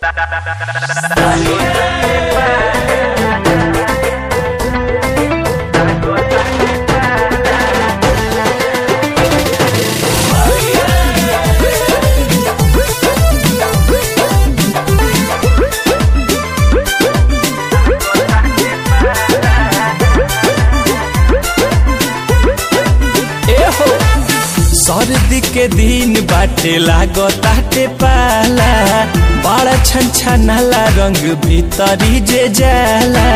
एहो सर्दी के दिन बाटे लागताटे पाला बड़ा छन छनाला रंग भीतरी जे जाला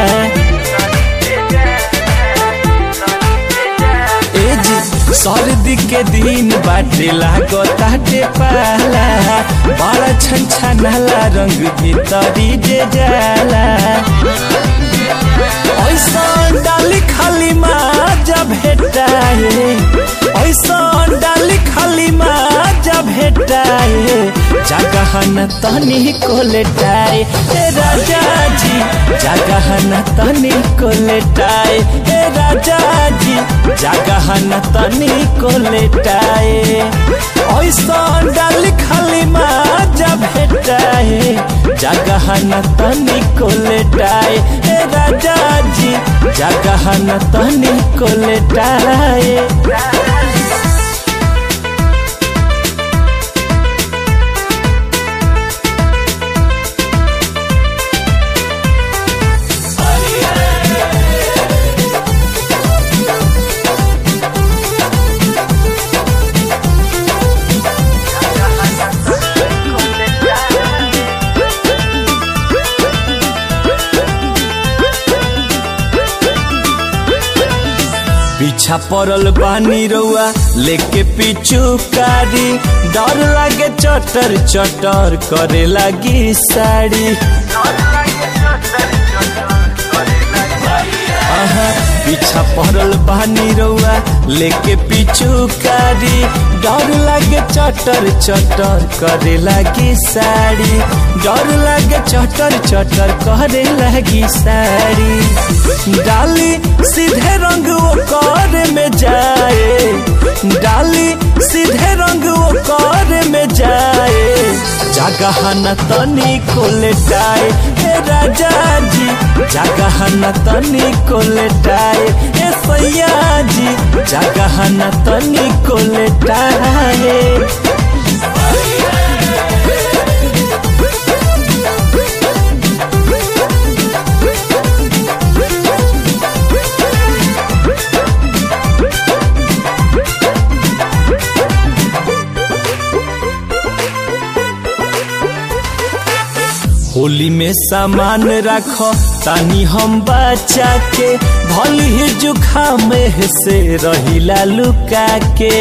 ए जी सर्दी के दिन बाटे लागताटे पाला बड़ा छन छनाला रंग भीतरी जे जाला ऐसा डाली खाली माजा भेटाए ऐसा डाली खाली माजा भेटाए जगह न तनी को लेटाए ए राजा जी जगह न तनी को लेटाए ए राजा जी जगह न तनी को लेटाए ऐसा डाली खाली माजा भेटाए जगह न तनी को लेटाए ए राजा जी जगह न तनी को लेटाए पीछा पड़ल बानी रउआ लेके पीछू कारी डर लागे चटर चटर करे लगी साड़ी आहा, पीछा पड़ल बानी रउआ लेके पीछू कारी डर लागे चटर चटर करे लगी साड़ी डर लागे चटर चटर करे लगी साड़ी डाली सीधे रंग वो कर में जाए डाली सीधे रंग वो कर में जाए जगह न तनी को लेटाए हे राजा जी जगह न तनी को लेटाए हे सैया जी जगह न तनी को लेटाए होली में सामान रखो तानी हम बचा के भली ही जुखाम से रहिला लुका के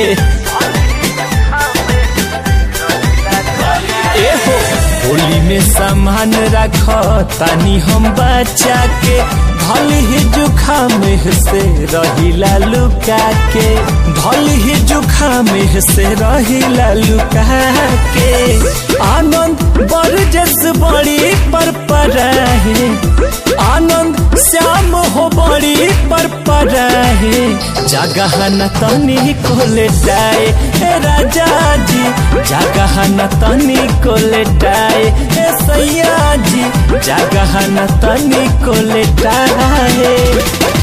एहो होली में सामान रखो तानी हम बचा के भली ही जुखाम से रहिला लुका के भली ही जुखाम से रहिला लुका के आनंद बर जस बड़ी पर पर है आनंद श्याम हो बड़ी पर पर है जगह न तनी को लेटाए हे राजा जी जगह न तनी को लेटाए हे सैया जी जगह न तनी को लेटाए